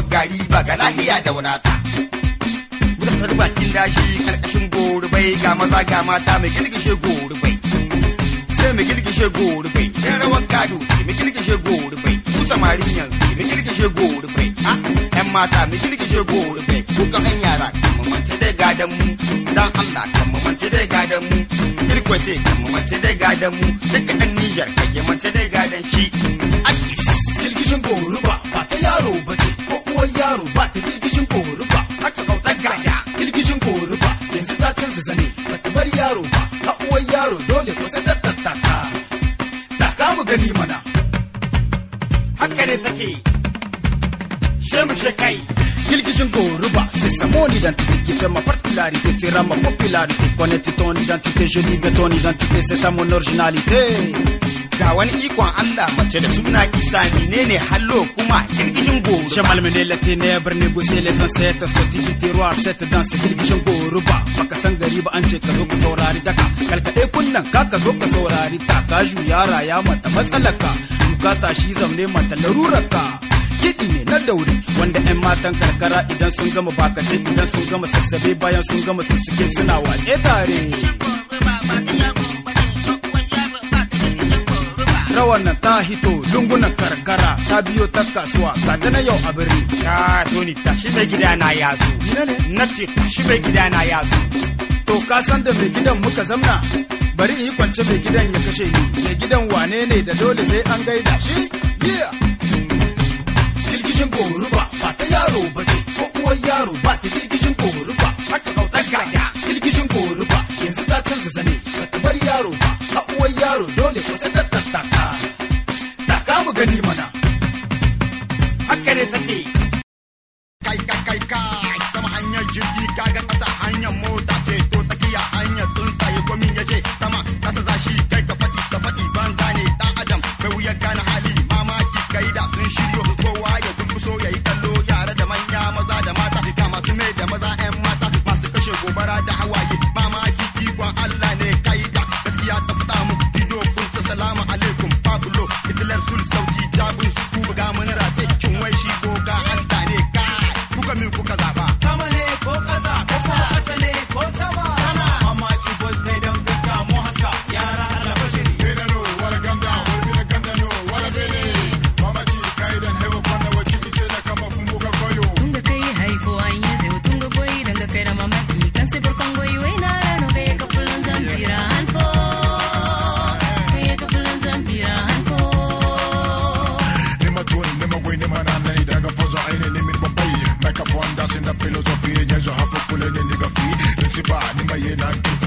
gari ba ga lahiya da wadata wutar bakin dashi karkashin gorubai ga maza ga mata mai girgishe gorubai sai mai girgishe gorubai yan rawar gado ce mai girgishe gorubai ku samarin yanzu mai girgishe gorubai a yan mata mai girgishe gorubai ku ka yan yara kan mamance dai gadan mu dan Allah kan mamance dai gadan mu irko ce kan mamance dai gadan mu duka dan Niger kan mamance dai gadan shi akis girgishin goruba ba ta yaro ba ce ko uwar yaro ba ta girgishin goruba haka kautar gada girgishin goruba yanzu ta canza zane ba ta bar yaro ba ha uwar yaro dole ko sai ta tattaka taka mu gani mana haka ne take shemu shekai girgishin goruba c'est ça mon identité qui fait ma particularité fera ma popularité connaître ton identité je livre ton identité c'est ça mon originalité ga wani ikon Allah mace da suna Isa menene hallo kuma girgishin goro J'ai malmené les ténèbres, négocier les ancêtres, sorti du tiroir, cette danse girgishin goruba. Baka san gari ba an ce ka zo ka saurari daka. Kalkaɗe kunnan ka ka zo ka saurari ta. Ka juya raya mata matsalaka. Duka tashi zamne mata larurarka. Kiɗi ne na daure wanda 'yan matan karkara idan sun gama bakace idan sun gama sassabe bayan sun gama sussuke suna wace tare. Rawar nan ta hito lungunan karkara ta biyo ta kasuwa ga ta na yau a birni. ka toni tashi mai gida na ya zo Ina ne? na ce tashi mai gida na ya zo To ka san da mai gidan muka zamna bari in yi kwance mai gidan ya kashe ni mai gidan wane ne da dole sai an gaida shi yeah girgishin goruba ba ta yaro ba ce ko uwar yaro ba ta girgishin goruba haka kautar gada girgishin goruba yanzu ta canza zane ba ta bar yaro ba ha uwar yaro dole ko sai ta tattaka taka mu gani mana haka ne take kai kai kai kai sama hanyar jirgi kaga kasa hanyar mota ce to tsakiya hanyar tsuntsaye komin ya ce sama kasa za shi kai ka faɗi ka faɗi banza ne dan adam bai wuyar gane hali mamaki kai da sun shiryo kowa ya gurguso ya yi kallo yara da manya maza da mata ga masu mai da maza 'yan mata masu kashe gobara da hawaye mamaki ikon Allah ne kai da gaskiya ta faɗa mu bidiyo kun ta salamu alaikum Pablo Hitler sul sauti jabin su ku buga mun rate shin wai shi goga Allah ne kai kuka min kuka zaba sama ne ko ƙasa ko kuma ƙasa ne ko sama sama amma ki boss kai dan fuska mu haska yara Allah bashiri Gandano, wala ganda, wala bina gandano, wala bene. Mama ji kai dan hewa kwana wa ciki sai na kama kumbuka koyo. Tunga kai haifo an yi zai tunga goyi danga kai da mamaki kan sai barkon goyi wai na rano bai ka fulan zambira hanko bai ka fulan zambira hanko Nima tuoni, nima gwe, nima nanai, daga fozo aine nimi bambai. Microphone das in the philosophy, nyezo hapo kule ni nigga free. Nisiba, nima ye na